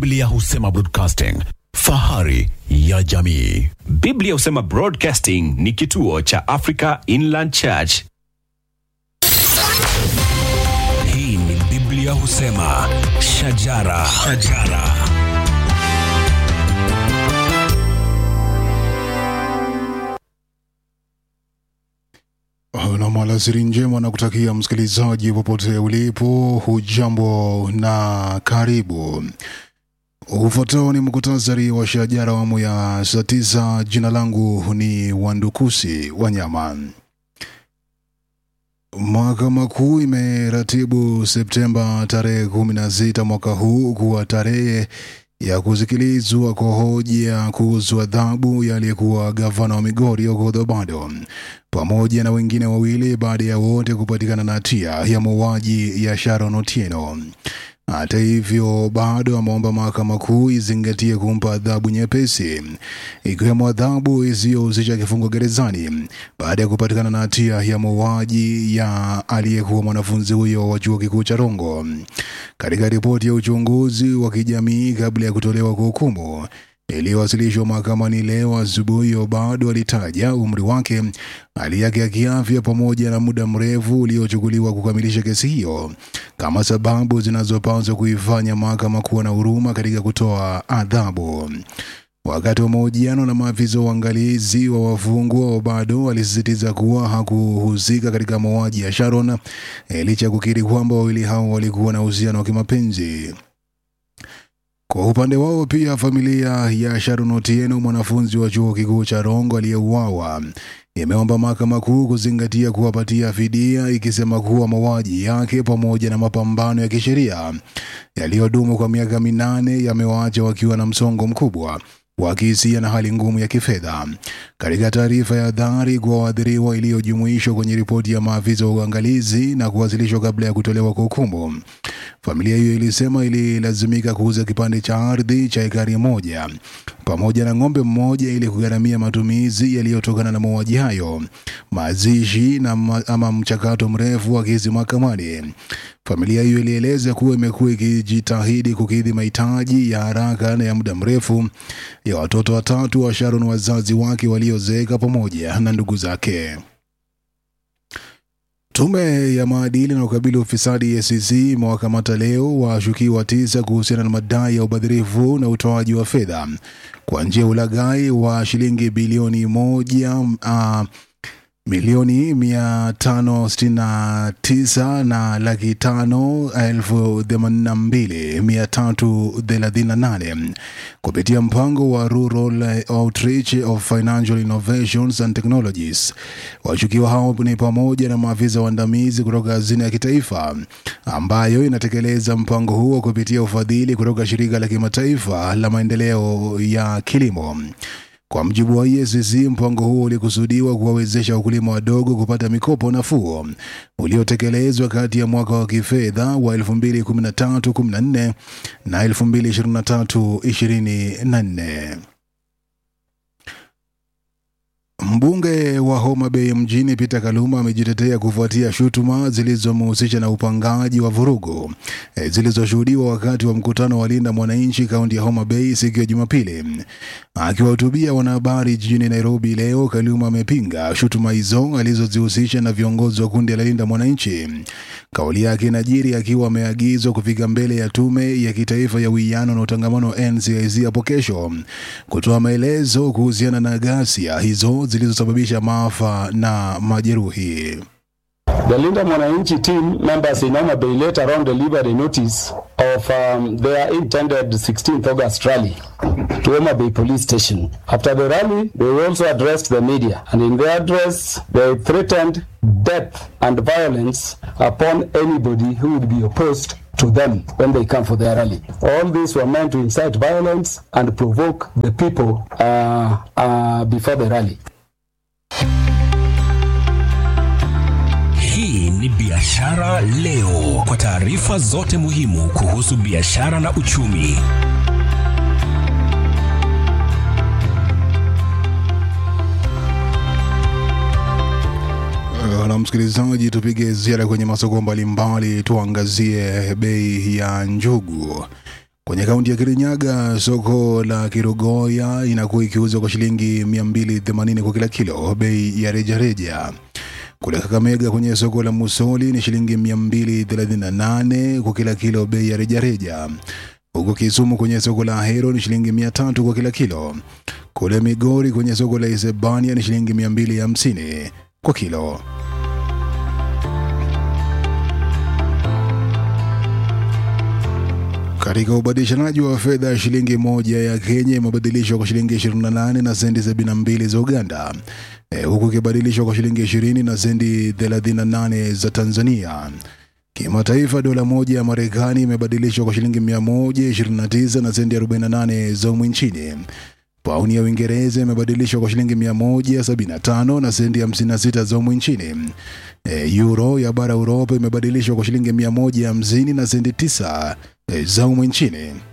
Biblia husema broadcasting, fahari ya jamii. Biblia husema Broadcasting ni kituo cha Africa Inland Church. Hii ni Biblia husema shajara, shajara. na alasiri njema na kutakia msikilizaji popote ulipo, hujambo na karibu. Ufuatao ni mkutasari wa shajara awamu ya saa tisa. Jina langu ni Wandukusi Wanyama. Mahakama Kuu imeratibu Septemba tarehe kumi na sita mwaka huu kuwa tarehe ya kusikilizwa kwa hoja kuhusu adhabu ya aliyekuwa gavana wa Migori Okoth Obado pamoja na wengine wawili baada ya wote kupatikana na hatia ya mauaji ya Sharon Otieno. Hata hivyo, bado ameomba mahakama kuu izingatie kumpa adhabu nyepesi, ikiwemo adhabu isiyohusisha kifungo gerezani baada ya kupatikana na hatia ya mauaji ya aliyekuwa mwanafunzi huyo wa chuo kikuu cha Rongo. Katika ripoti ya uchunguzi wa kijamii kabla ya kutolewa kwa hukumu iliyowasilishwa mahakamani leo asubuhi, Obado alitaja umri wake, hali yake ya kiafya pamoja na muda mrefu uliochukuliwa kukamilisha kesi hiyo kama sababu zinazopaswa kuifanya mahakama kuwa na huruma katika kutoa adhabu. Wakati wa mahojiano na maafisa wa uangalizi wa wafungwa, Obado alisisitiza kuwa hakuhusika katika mauaji ya Sharon eh, licha ya kukiri kwamba wawili hao walikuwa na uhusiano wa kimapenzi. Kwa upande wao pia, familia ya Sharon Otieno, mwanafunzi wa chuo kikuu cha Rongo aliyeuawa, imeomba mahakama kuu kuzingatia kuwapatia fidia, ikisema kuwa mauaji yake pamoja na mapambano ya kisheria yaliyodumu kwa miaka minane yamewaacha wakiwa na msongo mkubwa wa kihisia na hali ngumu ya kifedha. Katika taarifa ya adhari kwa waathiriwa iliyojumuishwa kwenye ripoti ya maafisa wa uangalizi na kuwasilishwa kabla ya kutolewa kwa hukumu, familia hiyo ilisema ililazimika kuuza kipande cha ardhi cha ekari moja pamoja na ng'ombe mmoja ili kugharamia matumizi yaliyotokana na mauaji hayo, mazishi na ma, ama mchakato mrefu wa kesi mahakamani. Familia hiyo ilieleza kuwa imekuwa ikijitahidi kukidhi mahitaji ya haraka na ya muda mrefu ya watoto watatu wa Sharon, wazazi wake waliozeeka pamoja na ndugu zake. Tume ya maadili na ukabili ufisadi EACC imewakamata leo washukiwa tisa kuhusiana na madai ya ubadhirifu na utoaji wa fedha kwa njia ya ulaghai wa shilingi bilioni moja uh, milioni mia tano sitini na tisa na laki tano elfu themanini na mbili mia tatu thelathini na nane kupitia mpango wa Rural Outreach of Financial Innovations and Technologies. Washukiwa hao ni pamoja na maafisa waandamizi kutoka hazina ya kitaifa ambayo inatekeleza mpango huo kupitia ufadhili kutoka shirika la kimataifa la maendeleo ya kilimo. Kwa mjibu wa EACC, mpango huo ulikusudiwa kuwawezesha wakulima wadogo kupata mikopo nafuu uliotekelezwa kati ya mwaka wa kifedha wa 2013-14 na 2023-24. Mbunge wa Homa Bay mjini Peter Kaluma amejitetea kufuatia shutuma zilizomhusisha na upangaji wa vurugu e, zilizoshuhudiwa wakati wa mkutano wa Linda Mwananchi kaunti ya Homa Bay siku ya Jumapili. Akiwahutubia wanahabari jijini Nairobi leo, Kaluma amepinga shutuma hizo alizozihusisha na viongozi wa kundi la Linda Mwananchi. Kauli yake inajiri akiwa ameagizwa kufika mbele ya tume ya kitaifa ya uwiano na utangamano NCIC hapo kesho kutoa maelezo kuhusiana na ghasia hizo zilizosababisha maafa na majeruhi. The Linda Mwananchi team members in Homa Bay later on delivered a notice of um, their intended 16th August rally to Homa Bay police station. After the rally, they also addressed the media, and in their address, they threatened death and violence upon anybody who would be opposed to them when they come for their rally. All these were meant to incite violence and provoke the people uh, uh, before the rally. Hii ni Biashara Leo, kwa taarifa zote muhimu kuhusu biashara na uchumi. Na msikilizaji, tupige ziara kwenye masoko mbalimbali, tuangazie bei ya njugu. Kwenye kaunti ya Kirinyaga, soko la Kirogoya inakuwa ikiuzwa kwa shilingi 280 kwa kila kilo, bei ya rejareja. Kule Kakamega kwenye soko la Musoli ni shilingi 238 kwa kila kilo, bei ya rejareja. Huko Kisumu kwenye soko la Ahero ni shilingi 300 kwa kila kilo. Kule Migori kwenye soko la Isebania ni shilingi 250 kwa kilo. Katika ubadilishanaji wa fedha, shilingi moja ya Kenya imebadilishwa kwa shilingi 28 na senti 72 za Uganda, e, huku ikibadilishwa kwa shilingi 20 na senti 38 za Tanzania. Kimataifa, dola moja ya Marekani imebadilishwa kwa shilingi 129 na senti 48 za humu nchini. Pauni ya Uingereza imebadilishwa kwa shilingi 175 na senti 56 za humu nchini. E, euro ya bara Uropa imebadilishwa kwa shilingi 150 na senti 9 e, za humu nchini.